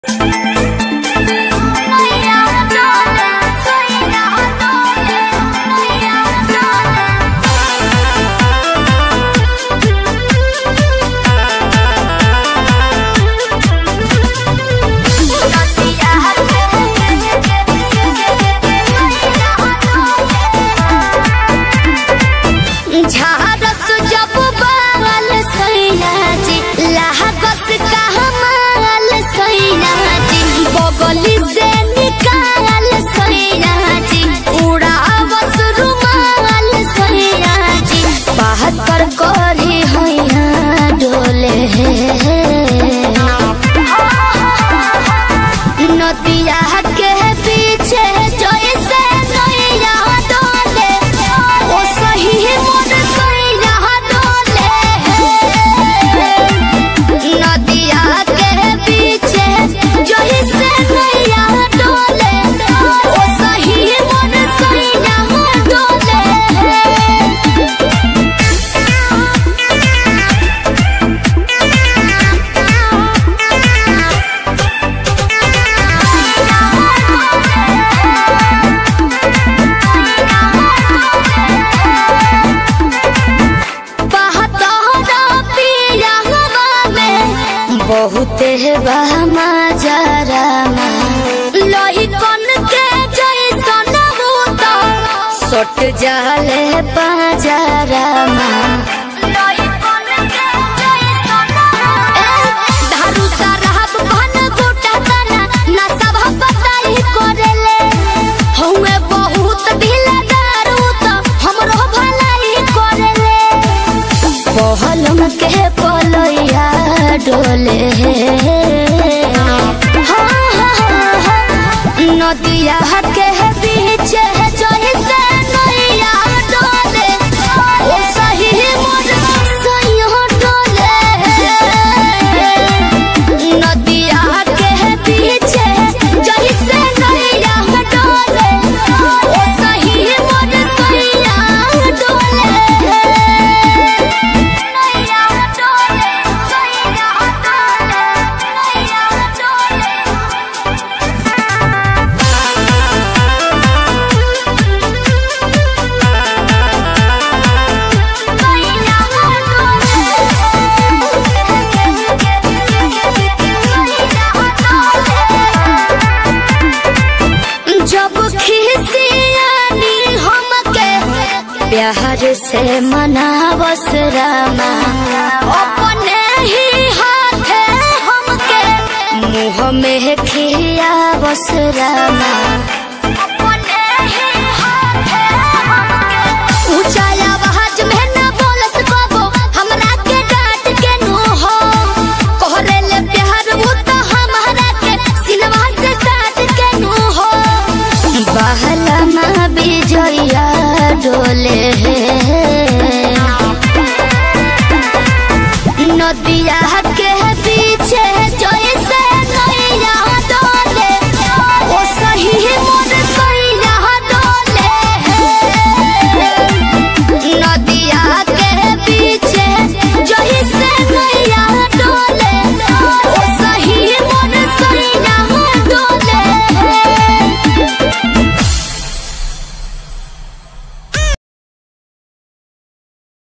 झारस जब बाल सैना जी लागस कहमाल सैना जी बगली से निकाल सैना जी उड़ावस रुमाल सैना जी बात पर करी हैया डोले नदिया के पीछे जैसे नैया डोले ओ सही मोर सैया डोले नदिया के पीछे जैसे नैया डोले ओ सही मोर सैया डोले बहुत बाजारामा लोही कन के जैसन भूत सट जाले बाजारामा लोही कन के जैसन धारू साराब भन गोटा तना ना सब बताई करेले हउए बहुत ढीला दारू त हमरो भलाई करेले पहलम के पलैया डोले हाँ, हाँ, हाँ, नदिया के पीछे जैसे नैया डोले ओ सही मोर सैया डोले नदिया के पीछे जैसे नैया डोले ओ सही मोर सैया डोले नैया डोले सैया डोले नैया डोले जब खिसियानी हमके प्यार से मनावस रामा अपने ही हाथे हमके मुँह में खियावस रामा अपने ही हाथे हमके ऊंचा आवाज में ना बोलस बाबू हमरा के डांट के नु हो कोहरे ले प्यार वो तो हमारा के सिनवा से साथ के नु हो बहला माँ बिजया डोले नदिया के पीछे जय